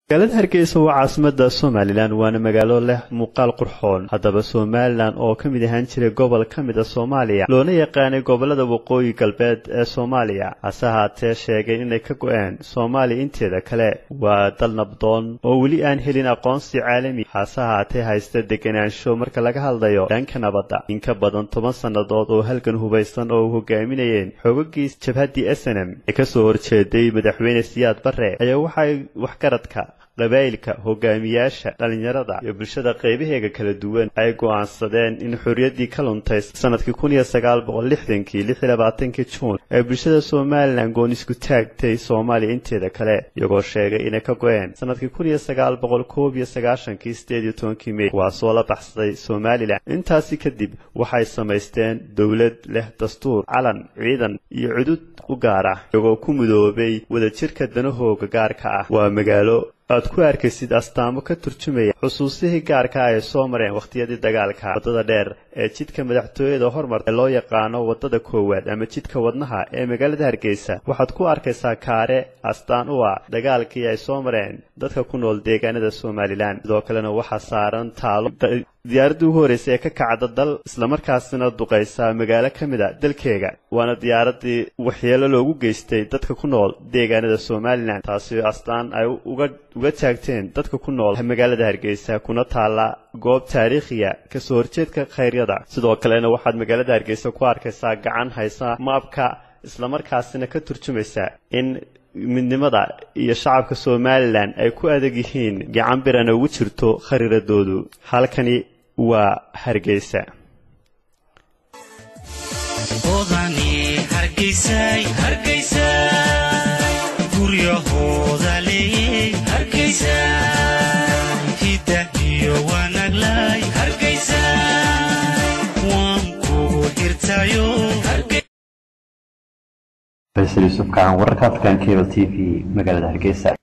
magaalada hargeysa waa caasimada somalilan waana magaalo leh muuqaal qurxoon haddaba somalilan oo ka mid ahaan jiray gobol ka mid a soomaaliya loona yaqaanay gobolada waqooyi galbeed ee soomaaliya hase haatee sheegay inay ka go-een soomaaliya inteeda kale waa dal nabdoon oo weli aan helin aqoonsi caalami hase haatee haysta deganaansho marka laga hadlayo dhanka nabadda in ka badan toban sannadood oo halgan hubaysan oo u hogaaminayeen xoogagii jabhaddii snm ee kasoo horjeeday madaxweyne siyaad bare ayaa waxay waxgaradka qabaa'ilka hogaamiyaasha dhallinyarada iyo bulshada qaybaheega kala duwan ay go'aansadeen in xorriyaddii ka luntay sanadkii kun iyo sagaal boqol lixdankii lix iyo labaatankii juun ee bulshada somalilan goon isku taagtay soomaaliya inteeda kale iyagoo sheegay inay ka go-een sanadkii kun iyo sagaal boqol koob iyo sagaashankii sideed iyo tobankii mey kuwaasoo la baxsaday somalilan intaasi kadib waxay samaysteen dowlad leh dastuur calan ciidan iyo cudud u gaar ah iyagoo ku midoobay wadajirka danahooga gaarka ah waa magaalo aad ku arkaysid astaamo ka turjumaya xusuusihii gaarka ah ay soo mareen wakhtiyadii dagaalka waddada dheer ee jidka madaxtooyada hormar ee loo yaqaano waddada koowaad ama jidka wadnaha ee magaalada hargeysa waxaad ku arkaysaa kaare astaan u ah dagaalkii ay soo mareen dadka ku nool deegaanada somalilan sidoo kalena waxaa saaran taalo diyaaradda ugu horreysay ee ka kacda dal islamarkaasina duqaysa magaalo ka mid a dalkeega waana diyaaraddii waxyeelo loogu geystay dadka ku nool deegaanada somalilan taasi astaan ay uga uga taagteen dadka ku nool magaalada hargeysa kuna taalla goob taariikhiya kasoo horjeedka khayryada sidoo kalena waxaad magaalada hargeysa ku arkaysaa gacan haysa maabka islamarkaasina ka turjumaysa in midnimada iyo shacabka somalilan ay ku adag yihiin gacan birana ugu jirto khariiradoodu halkani waa hargeysa faysal yuusuf kacan wararka african cable t v magaalada hargeysa